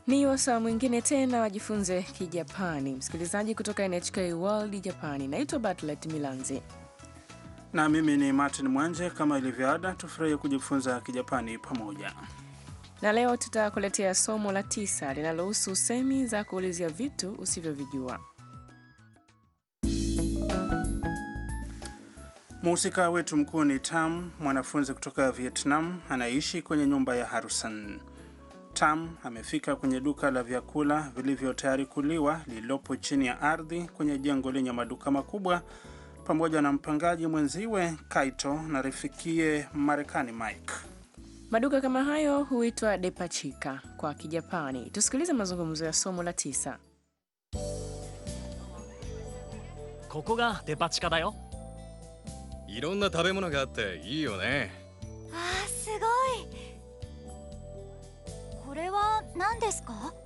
Ni wasaa mwingine tena wajifunze Kijapani. Msikilizaji kutoka NHK World Japani, naitwa Bartlet Milanzi. Na mimi ni Martin Mwanje. Kama ilivyoada, tufurahie kujifunza Kijapani pamoja. Na leo tutakuletea somo la tisa linalohusu semi za kuulizia vitu usivyovijua. Mhusika wetu mkuu ni Tam, mwanafunzi kutoka Vietnam anaishi kwenye nyumba ya Harusan. Tam amefika kwenye duka la vyakula vilivyo tayari kuliwa lililopo chini ya ardhi kwenye jengo lenye maduka makubwa pamoja na mpangaji mwenziwe Kaito na rifikie Marekani Mike. Maduka kama hayo huitwa depachika kwa Kijapani. Tusikilize mazungumzo ya somo la tisa. ここがデパ地下だよいろんな食べ物があっていいよねあーすごいこれは何ですか